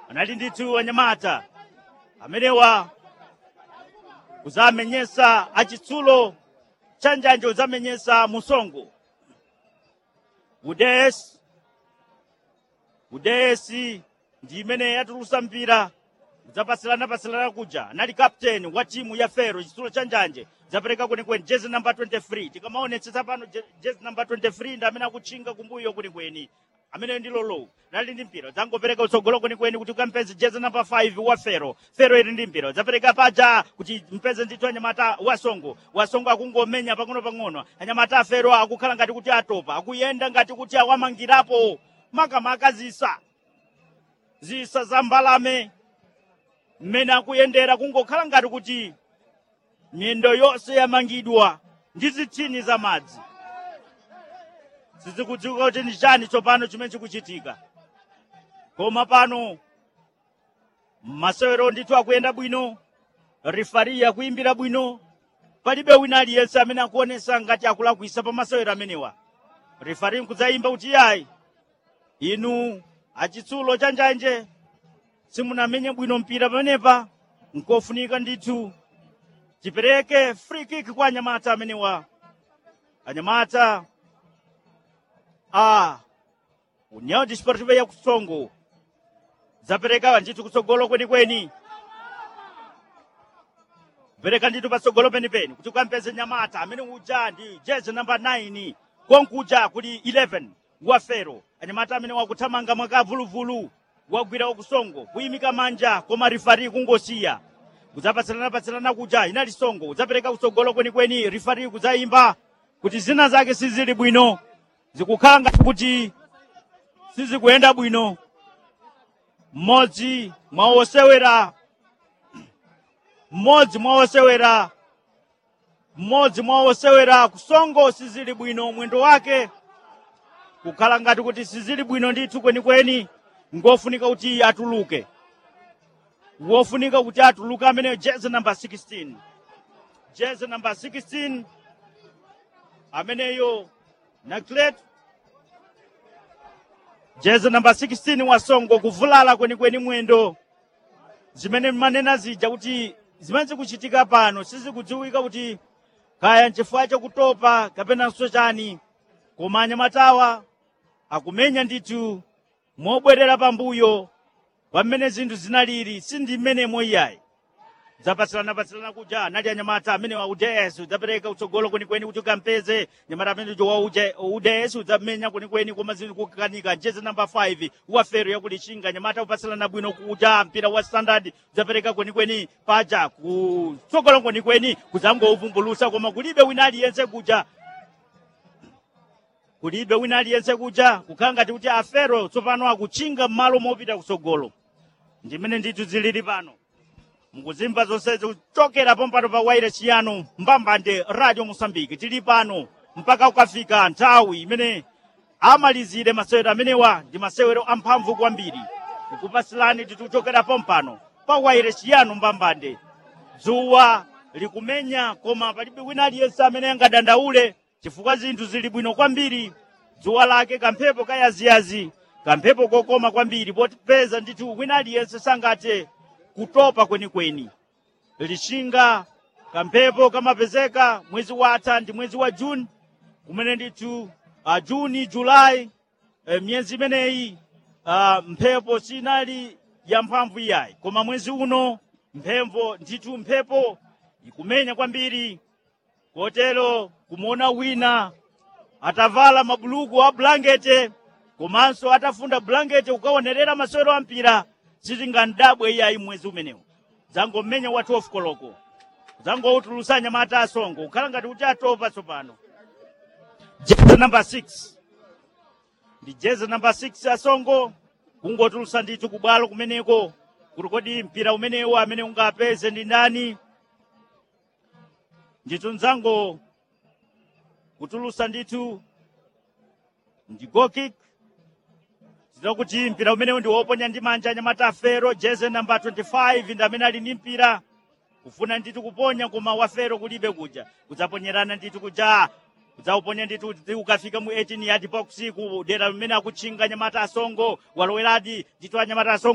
anali ndithu anyamata amenewa kuzamenyesa achitsulo chanjanje kuzamenyesa musongo udesi udesi ndi imene yatulusa mpira kudzapatsilana patsilana kuja anali kapteni wa timu ya fero chitsulo chanjanje zapereka kwenikweni jezi namba 23 tikamaonetsetsa pano je- jezi namba 23 ndi amene akutchinga kumbuyo kwenikweni amene ndi lolo nali ndi mpira dzangopereka utsogolo kwenikweni kuti ukampeze jezi namba 5 wa fero fero ili ndi mpira zapereka paja kuti mpeze ndithu anyamata wasongo wasongo akungomenya pang'ono-pang'ono anyamata afero akukhala ngati kuti atopa akuyenda ngati kuti awamangirapo makamaka zisa zisa za mbalame mmene akuyendera kungokhala ngati kuti miyendo yonse yamangidwa ndi zithini za madzi sizikudziwika kuti ndi chani tsopano chimene chikuchitika koma pano masewero ndithu akuyenda bwino rifari akuyimbira bwino palibe wina aliyense amene akuonesa ngati akulakwisa pa masewero amenewa rifari nkudzayimba kuti yayi inu achitsulo chanjanje simunamenye bwino mpira pamenepa nkofunika ndithu tipereke free kick kwa anyamata amenewa anyamata a união desportiva ya kusongo zapereka ndithu kutsogolo kwenikweni pereka ndithu patsogolo penipeni kuti ukampeze nyamata amene uja ndi jezi namba 9 konkuja kuli 11 wa fero anyamata amene wakuthamanga mwakavuluvulu wagwira wakusongo kuyimika manja koma rifari kungosiya kudzapatsilana-patsilana kuja inali songo udzapereka kutsogolo kwenikweni rifari kudzayimba kuti zina zake sizili bwino zikukhala ngati kuti sizikuyenda bwino mmodzi mwa osewera mmodzi mwa osewera mmodzi mwa osewera kusongo sizili bwino mwendo wake kukhala ngati kuti sizili bwino ndithu kwenikweni ngofunika kuti atuluke wofunika kuti atuluke amene jezi namba 16 jezi namba 16 ameneyo naklet jezi namba 16 wasongo kuvulala kwenikweni mwendo zimene manena zija kuti zimene zikuchitika pano sizikudziwika kuti kaya nchifukwa chakutopa kapenanso chani koma anyamatawa akumenya ndithu mobwerera pambuyo pamene zinthu zinaliri sindi mmenemo iyayi zapatsilana-patsilana kuja anali anyamata amene wa uds udzapereka utsogolo kwenikweni kuti ukampeze nyamata amene uja wa uds udzamenya kwenikweni koma zinthu kukanika jezi namba 5 wa fero yakulichinga nyamata upatsilana bwino kuja mpira wa standard udzapereka kwenikweni paja kutsogolo kwenikweni kudzangouvumbulusa koma kulibe wina aliyense kuja kulibe wina aliyense kuja kukhala ngati kuti afero tsopano akuchinga m'malo mopita kutsogolo ndimene ndithu zilili pano mukuzimva zonsezi kuchokera pompano pa wairesi yanu mbambande radio mosambiki tili pano mpaka kukafika nthawi imene amalizire masewero amenewa ndi masewero amphamvu kwambiri kukupasilani tikuchokera pompano pa wairesi yanu mbambande dzuwa likumenya koma palibe wina aliyense amene angadandaule chifukwa zinthu zili bwino kwambiri dzuwa lake kamphepo kayaziyazi kamphepo kokoma kwambiri popeza ndithu wina aliyense sangathe kutopa kwenikweni lishinga kamphepo kamapezeka mwezi watha ndi mwezi wa juni kumene ndithu uh, juni julayi uh, myezi imeneyi uh, mphepo sinali ya mphamvu iyayi koma mwezi uno mphepo ndithu mphepo ikumenya kwambiri kotero kumuona wina atavala mabuluku a bulangete komanso atafunda bulangete kukaonerera masewero a mpira sitingandabwe iyayi mwezi umenewu dzangomenya wa 12 koloko dzangoutulusa nyamata asongo kukhala ngati kuti atopa tsopano jezi namba 6 ndi jezi namba 6 asongo kungotulusa ndithu kubwalo kumeneko kuti kodi mpira umenewu amene ungapeze ndi ndani ndithu nzango kutulusa ndithu ndi gokik kuti mpira umenewu ndi woponya ndi manja anyamata afero jeze namba 25 ndi amene ali ndi mpira kufuna ndithu kuponya koma wafero kulibe kuja kudzaponyerana ndithu kuja kudzauponya ndithu kuti ukafika mu 18 yard box ku dera limene akutchinga anyamata asongo waloweradi ndithu anyamata asongo